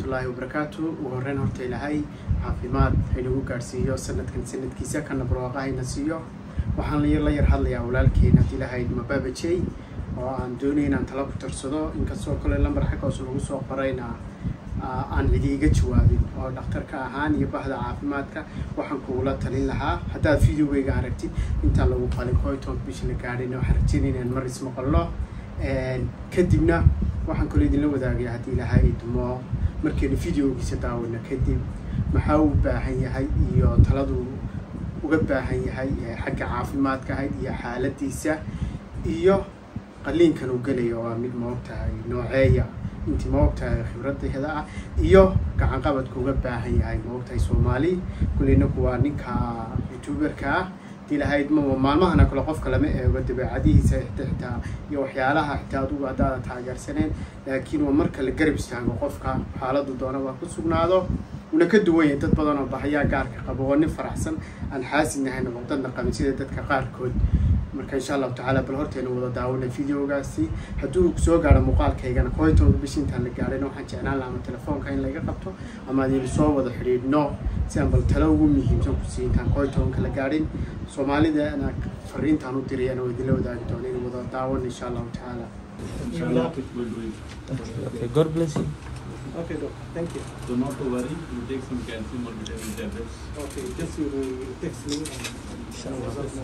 waraxmatullaahi wabarakaatu ugu horreyn horta ilaahay caafimaad haynagu gaadhsiiyo sanadkan sanadkiisa kana barwaaqa hayna siiyo waxaan la yar hadlayaa walaalkeena haddii lahayd mabaabajey oo aan doonay inaan tala ku tarsado inkastoo kale lambar xaggaas lagu soo qorayna aan cidi iga jawaabin oo dhakhtarka ahaan iyo bahda caafimaadka waxaan kugula talin lahaa haddaad videogeyga aragtid intaan lagu qalin koyton bisha la gaadhin waxaan rajeynaya inaan mar ismaqalno kadibna waxaan kaloo idinla wadaagaya haddii ilahay idmo markaynu videogiisa daawano kadib maxaa u baahan yahay iyo taladu uga baahan yahay xagga caafimaadka ahayd iyo xaaladiisa iyo qaliinkan uu gelayo waa mid maogtahay nooceeya intii maogtahay khibradeeda ah iyo gacan qabadka uga baahan yahay maogtahay soomaali kulleynaku waa ninka youtuberka ah hadii lahayd ma maalmahana kale qofka lama eego dabeecadihiisa xitaa iyo waxyaalaha xitaa adugu haddaada taageersaneen laakiin waa marka la garab istaago qofka xaaladu doona waa ku sugnaado una ka duwan yahay dad badan oo bahayaa gaarka qabo oo nin faraxsan aan xaasidnahayn oo dadna qabin sida dadka qaarkood marka insha allahu tacaala bal hortaynu wada daawona videogaasi hadduu soo gaaro muuqaalkaygana koytooda bish intaan la gaadhayna waxaan jeclaan lahaa ama telefoonka in laga qabto ama adaynu soo wada xidhiidhno si aan bal talo ugu muhiimsan ku sii intaan koytoonka la gaadhin soomaalidana fariintaan u dirayana oo idinla wadaagi doona in wada daawan insha allahu tacaala Inshallah, it will do it. Okay, God bless you. okay doctor thank you So not to worry, you take some calcium or vitamin tablets. okay just you will text me and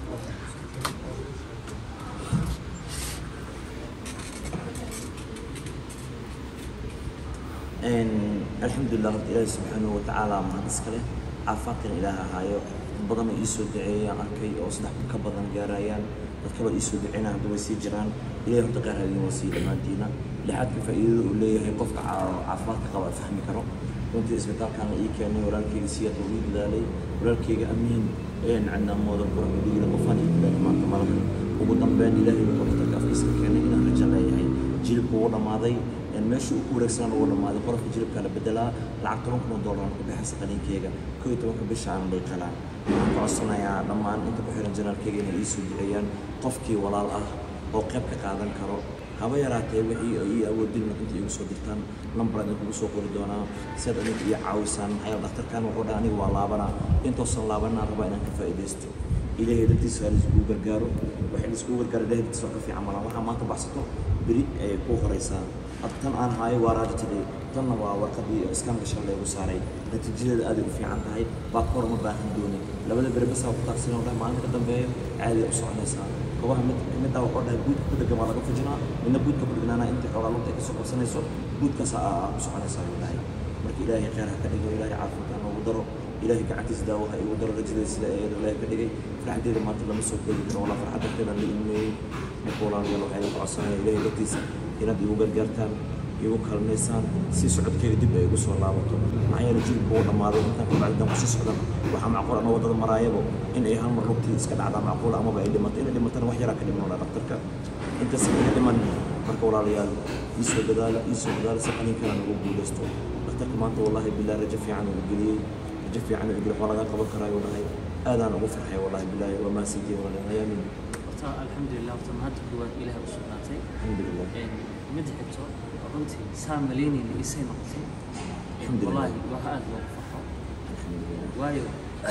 alxamdulilah horta ilaahi subxaanahu watacaala mahad iskale caafimaadkan ilaaha ahaayo dad badan oo iisoo duceeyayaan arkay oo saddex kun ka badan gaarayaan dad kaloo iisoo duceynaya hadda way sii jiraan ilahi horta qaar hadiin waa sii dhammaantiina lixaadka faa'iidada uu leeyahay qofka caa- caafimaadka qaba fahmi karo runtii isbitaalkan la ii keenay walaalkeyga siyaad uu ii dadaalay walaalkeyga amiin een cinaamooda kuran dhiigda qofaan ii dadaalay maanta malahan ugu dambeyn ilaahay wuxuu dhakhtarka afkiisa ka keenay inaan rajo leeyahay jilibku wuu dhammaaday meesha uu ku wareegsanaan ugu dhammaaday qolofka jilibka la bedelaa lacag toban kun oo doolar ku bixaysa qaliinkeyga koo iyo tobanka bisha aan lay qalaa waxaan ka codsanayaa dhammaan inta ku xiran janaalkeyga inay iisoo duceeyaan qofkii walaal ah oo qayb ka qaadan karo haba yaraatee wixii ay ii awoodin inta igu soo dirtaan lambar idin kugu soo qori doonaa si aad adinka ii caawisaan maxaa yeele dhakhtarkan wuxuu dhaha aniga waa laabanaa intoosan laabanaa rabaa inaan ka faa'iidaysto ilaahay dartiisa ha laiskugu gargaaro waxay laiskugu gargaaro ilaahay dartiisa wax ka fiican malaan waxaa maanta baxsato beri ayay kuu horaysaa hadda tan aan haayo waa raajitadii tanna waa warqadii iskaanka shan laygu saaray natiijadeeda aaday u fiican tahay baakor ma baahan dooni labada beri basaa ku taagsan oo dhahay maalinta ka dambeeyo caadi u soconaysaa kobaha mid middaa wuxuu dhahay guudka ku dhegan waa laga fujinaa midna guudka ku dhegnaana intii xoogaa lugta ay kasoo qabsanayso guudkaas aa ku soconaysaa ayuu dhahay marka ilaahay khayr ha ka dhigo ilaahay caafimaadka noogu daro ilaahay gacantiisa daawo ha igu daro rajadeeda sida ayada ilaahay ka dhigay farxadeeda maanta lama soo koobi karo walaa farxad darteeda la ilmeeyey marka walaalayaal waxaa idin codsanaya ilaahay dartiisa inaad igu gargaartaan igu kalmaysaan si socodkeyga dib ay igu soo laabato maxaa yeele jilibka uu dhammaaday intaan ka bacdi dan kusii socdan waxaa macquul ama waddada maraayabo in ay hal mar lugtii iska dhacdaa macquul amaba ay dhimato inay dhimatana wax yaraa ka dhiman walaa dhakhtarka intaas ina dhiman marka walaalayaal iisoo dadaala iisoo dadaala si qaliinkana nagu guulaysto dhakhtarka maanta wallahi bilaa rajo fiican uu geliyey rajo fiican uu geliyey waxaa laga qaban karaa ayuu dhahay aadaan ugu farxay wallahi bilaahi waa mahadsantihi walaalayaal yaamin horta alxamdulilah horta mahadda koowaad ilaah u sugnaatay alxamdulilah mid xigto runtii saa malaynayna isay noqotay alxamdulilah wallaahi waxa aada loogu farxo alxamdulilah waayo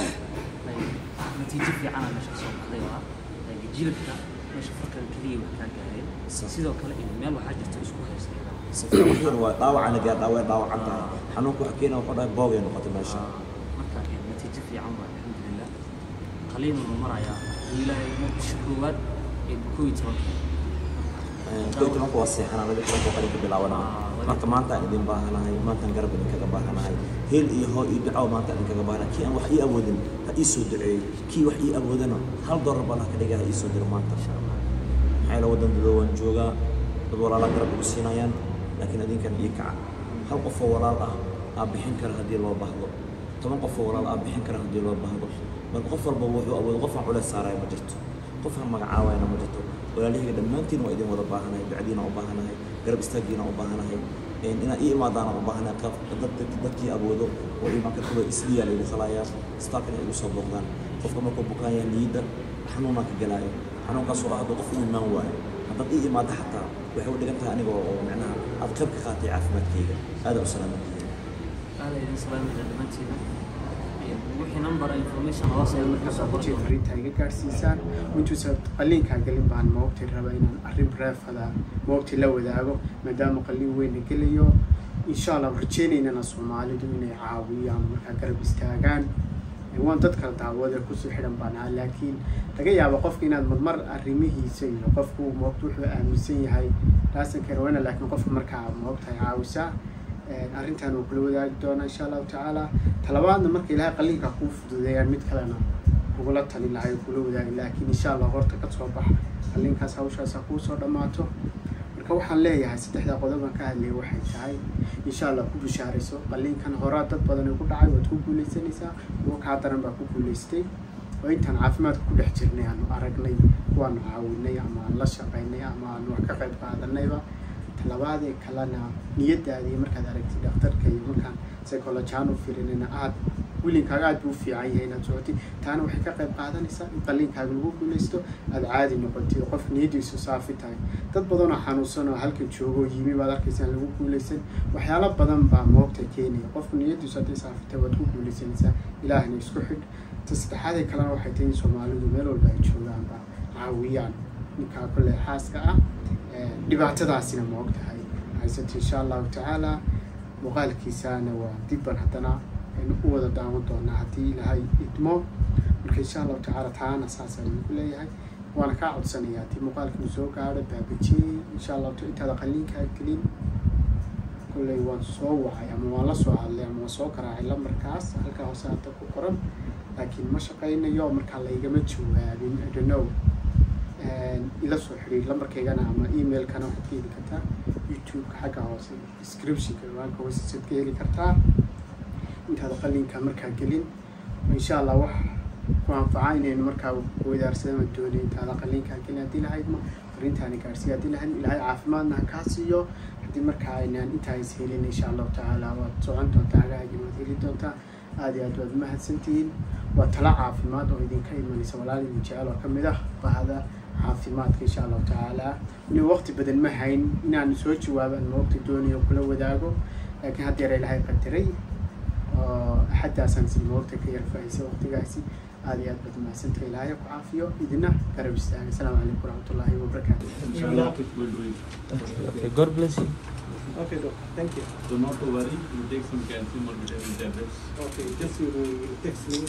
natiijo fiicana meesha soo baxday waa jilibka meesha farkada keliya wax kaa gaareen Sax. sidoo kale in meel waxaa jirta isku haysta waxyar waa dhaawacana gaar dhaaway dhaawacan tahay xanuunku waxa keena wuxuu dhahay boogay noqotay meesha marka eh, natiijo fiican waa alxamdulilah qaliinunu marayaa ilaahay bisha koowaad ee koo iyo tobanka koo iyo tobanka waa seexanaa laga xiranka qalinka bilaabanaa marka maanta aan idin baahanahay maantaan garab idinkaga baahanahay heel iyo hoo iyo duco maanta idinkaga baahanahay kii aan wax ii awoodin ha ii soo duceeyo kii wax ii awoodana hal doolar baa laha ka dhiga ha ii soo diro maanta maxaa yeele waddan dadoo waan joogaa dad walaalaa garab ugu siinayaan laakiin idinkan ii kaca hal qof oo walaal ah aa bixin kara haddii loo baahdo toban qof oo walaal aa bixin kara haddii loo baahdo marka qof walba wuxuu awoodo qof aan culeys saaraya ma jirto qof aan magacaawayana ma jirto walaalihayga dhammaantiin waa idin wada baahanahay ducadiina u baahanahay garab istaagiina u baahanahay inaad ii imaadaana u baahanahay qab dad- dadkii awoodo oo imaan kartaba isliyaa laygu khalayaa istaalkan ay igu soo booqdaan qofka markuu bukaan yahay niyadda xanuunaa ka galaayo xanuunkaasoo ah hadduu qof u imaan waayo haddaad ii imaado xataa waxay u dhigan tahay aniga oo micnaha aad qayb ka qaatay caafimaadkayga aada u salaamantihiin aad idin salaamaya dhammaantiina wixii number information hoos ayaa markaa soo qori markaad doonaa fariinta iga gaadhsiisaan intuusa qalliinkaa gelin baan moogtay raba inaan arrin reefada moogtay la wadaago maadaama qalliin weyna gelayo insha allah rajeynaynana soomaalidu inay caawiyaan markaa garab istaagaan waan dad kala daawada kusoo xidhan baan ahaa laakiin laga yaabo qofka inaad marmar arrimihiisa iyo qofku moogta wuxuu aaminsan yahay laasankeena wayna laakiin qofka markaa moogtahay caawisaa arrintan wuu kula wadaagi doonaa insha allahu tacaala talabaadna marka ilaahay qalliinka kuu fududeeyaan mid kalena kugula talin lahay oo kula wadaagi laakiin insha allah horta ka soo bax qalliinkaas hawshaas ha kuu soo dhammaato marka waxaan leeyahay saddexdaa qodob aan ka hadlayay waxay tahay insha allah ku bishaarayso qalliinkan horaa dad badan ku dhacay waad ku guuleysanaysaa kuwa kaa daran baa ku guuleystay oo intaan caafimaadka ku dhex jirnay aanu aragnay kuwaanu caawinay ama aan la shaqaynay ama aan wax ka qayb qaadanayba talabaadee kalena niyadaadii markaad aragtid dhakhtarka iyo markaan psychologian u firinina aad wilinkaaga aad buu u fiican yahay inaad socotid taana waxay ka qayb qaadanaysaa in qalliinkaaga lagu guuleysto aada caadi noqotid oo qof niyadiisu saafi tahay dad badan oo xanuunsan oo halka joogo oo yimi baad arkaysaan lagu guuleysan waxyaalo badan baa moogta keenaya qofku niyadiisu hadday saafi tahay waad ku guuleysanaysaa ilaahna isku xidh ta saddexaadee kalena waxay tahay in soomaalidu meel walba ay joogaanba caawiyaan ninkaa kole xaaska ah dhibaatadaasina ma og tahay haysato insha allahu tacaala muuqaalkiisana waa dibban haddana aynu u wada daawan doonaa haddii ilaahay idmo marka insha allahu tacaala taana saas ayuu ku leeyahay waana kaa codsanaya haddii muuqaalkinu soo gaadho baabajiyey insha allahu ta intaada qalliinkaa gelin kolley waan soo wacay ama waan la soo hadlay ama waan soo garaacay lambarkaas halkaa hoose hadda ku qoran laakiin ma shaqaynayo markaa laygama jawaabin I don't know ila soo xidhiir lambarkaygana ama emailkana waxaad ka heli kartaa youtube-ka xagga hoose descriptionka ciwaanka hoostiisaad ka heli kartaa intaada qalliinka markaa gelin insha allah wax ku anfaca inaynu markaa wadaarsadama doonay intaada qalliinkaa gelin haddii lahaydma fariintaani gaarsiiya haddii lahayd ilaahay caafimaadna ha kaa siiyo haddii markaa aynaan intaa is helin insha allahu tacaala waad socon doontaa hagaagin waad heli doontaa aad iyo aad waad mahadsantihiin waa tala caafimaad oo idinka imanaysa walaal idin jecel oo ka mid ah bahda caafimaadka insha allahu tacaala inuu waqti badan ma hayn inaan soo jawaabaan moogta doonayo kula wadaago laakiin haddeer ilaahay qadaray oo axaddaasaan si moogta ka yar faa'iisay waqtigaasi aad iyo aad baad mahadsantahay ilaahay ku caafiyo idina garab istaaga asalaamu calaykum waraxmatullaahi wabarakaatu Inshallah, it will do it. Okay, God bless you. okay doctor thank you So not to worry, you take some calcium or vitamin tablets. okay just you will text me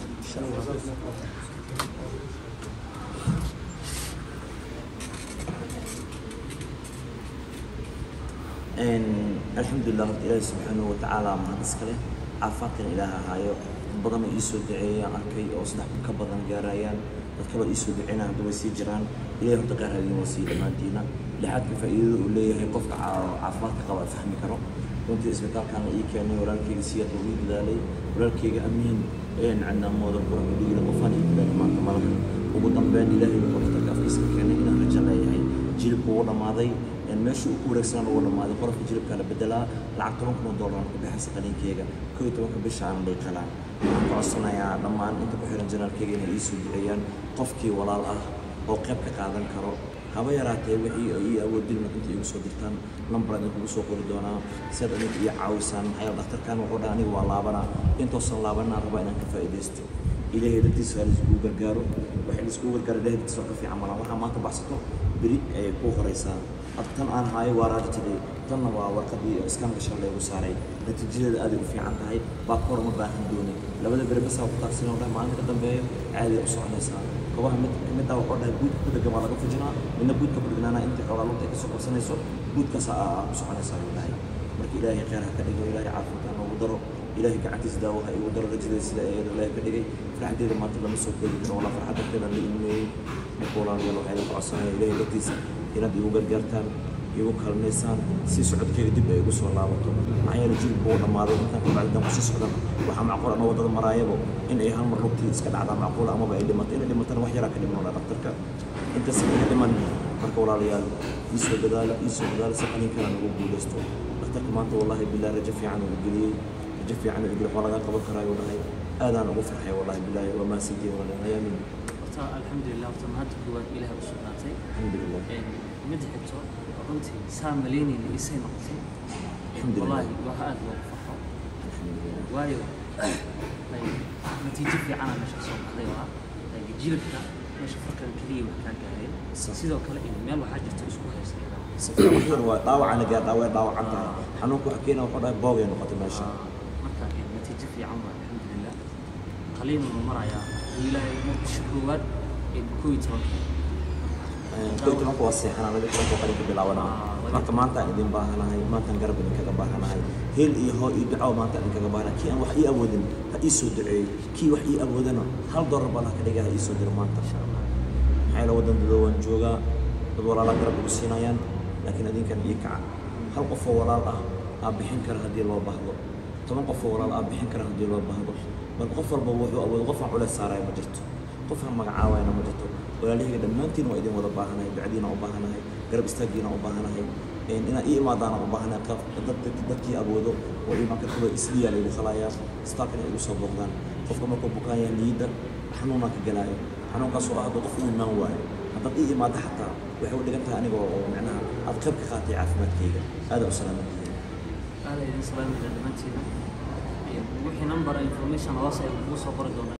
alxamdulilah horta ilaahi subxaanahu watacaala mahad iskale caafimaadkana ilaaha haayo dad badan oo iisoo duceeyaan arkay oo saddex kun ka badan gaarayaan dad kaloo iisoo duceynaa hadda way sii jiraan ilahi horta qaar hadiin waa sii dhammaantiina lixaadka faa'iidada uu leeyahay qofka caa- caafimaadka qaba fahmi karo runtii isbitaalkaana ii keenay walaalkeyga siyaad ugu dadaalay walaalkeyga amiin een canaamooda qurux dhiigna qofaan ii dadaalay maanta malahan ugu dambeyn ilaahay wuxuu dhakhtarka afkiisa ka keenay inaan rajo leeyahay jilibku wuu dhammaaday een meeshii uu ku wareegsanaan ugu dhammaaday qolofka jilibka la bedelaa lacag toban kun oo doolar ku bixisa qaliinkeyga koo iyo tobanka bisha aan dhiiqalaan waxaan ka codsanayaa dhammaan inta ku xiran janaalkeyga inay ii soo duceeyaan qofkii walaal ah oo qayb ka qaadan karo haba yaraatee wixii ay ii awoodin inta igu soo dirtaan lambar idin kugu soo qori doonaa si aad adinka ii caawisaan maxaa yeele dhakhtarkan wuxuu dhaha aniga waa laabanaa intoosan laabanaa rabaa inaan ka faa'iidaysto ilaahay dadkiisa ha laiskugu gargaaro waxay laiskugu gargaaro ilaahay dadkiisa waa ka fiican malaa waxaa maanta baxsato beri ayay kuu horeysaa hadda tan aan haayo waa raajitadii tanna waa warqadii iskaanka shan laygu saaray natiijadeeda aaday u fiican tahay baad ka hor uma baahan dooni labada beri basaa ku taagsan oo dhah maalinta ka dambeeyo caadiya u soconaysaa kobaha mid middaa wuxuu dhahay buudka ku dhegan waa laga fujinaa midna buudka ku dhegnaana intii xoogaa lugta ay kasoo qabsanayso buudkaas aa ku soconaysaa ayuu dhahay marka ilaahay khayr ha ka dhigo ilaahay caafimaadka noogu daro ilaahay gacantiisa daawo ha igu daro rajadeeda sida eedo ilaahay ka dhigay farxadeeda maanta lama soo koobi karo walaa farxad darteeda la ilmeeyey marka walaalayaal waxaa idin codsanaya ilaahay dartiisa inaad igu gargaartaan igu kaalmaysaan si socodkeyga dib ay igu soo laabato maxaa yeele jilibku wuu dhammaaday intaan ka bacdi kusii socdan waxaa macquul ama waddada maraayabo in ay hal mar lugtii iska dhacdaa macquul amaba ay dhimato inay dhimatana wax yaraa ka dhiman dhaa dhaktarka intaas ka dhiman marka walaalayaal ii soo dadaala ii soo dadaala si qalinkana nagu guulaysto dhaktarka maanta wallahi bilahi rajo fiican uu geliyey rajo fiican uu geliyey waxaa laga qaban karaa ayuu dhahay aadaan ugu farxay wallahi bilahi waa mahadsantihin walaalayaal ayaamin horta alxamdulilah horta mahadda koowaad ilaah u sugnaatay alxamdulilah mid xigto runtii saa malaynayna isay noqotay Alxamdulillah. wallaahi waa aad loogu farxo waayo like, natiijo fiicana meesha soo baxday waa like, jilibka meesha farkan keliya wax kaa gaareen Sax. sidoo kale in meel waxaa jirta isku haysta iyada. safar waxyar waa dhaawacana gaadhaa way dhaawacan tahay xanuunka waxa keena wuxuu dhahay boogay noqotay meesha marka eh, natiijo fiican waa alxamdulilah qaliin uu marayaa ilaahay markii koowaad ee koo iyo tobanka koy tobanka waa seexanaa laga tobanka waa qalinka bilaabanaa marka maanta aan idin baahanahay maantaan garab idinkaga baahanahay heel iyo hoo iyo duco maanta idinkaga baahanahay kii aan wax ii awoodin ha ii soo duceeyo kii wax ii awoodana hal doolar baan ha ka dhiga ha ii soo diro maanta maxaa yeele waddan dadoo waan joogaa dad walaalaa garab igu siinayaan laakiin adinkan ii kaca hal qof oo walaal ah aa bixin kara haddii loo baahdo toban qof oo walaal aa bixin kara haddii loo baahdo marka qof walba wuxuu awoodo qof aan culeys saaraya ma jirto qof aan magacaawayna ma jirto walaalahayga dhammaantiin waa idin wada baahanahay ducadiina u baahanahay garab istaaggiina u baahanahay een inaad ii imaadaana u baahanahay qaf dad dad- dadkii awoodo oo iimaanka kuwa isliyaa laygu khalayaa istaalkana igu soo booqdaan qofka markuu bukaan yahay niyadda xanuunaa ka galaayo xanuunkaas oo ah hadduu qof ii imaan waayo haddaad ii imaado xataa waxay u dhigan tahay aniga oo macnaha aad qayb ka qaatay caafimaadkayga aada u salaamantihiin aada idin salaamayna dhammaantiina wixii number information hoose ay kugu soo qori doonaa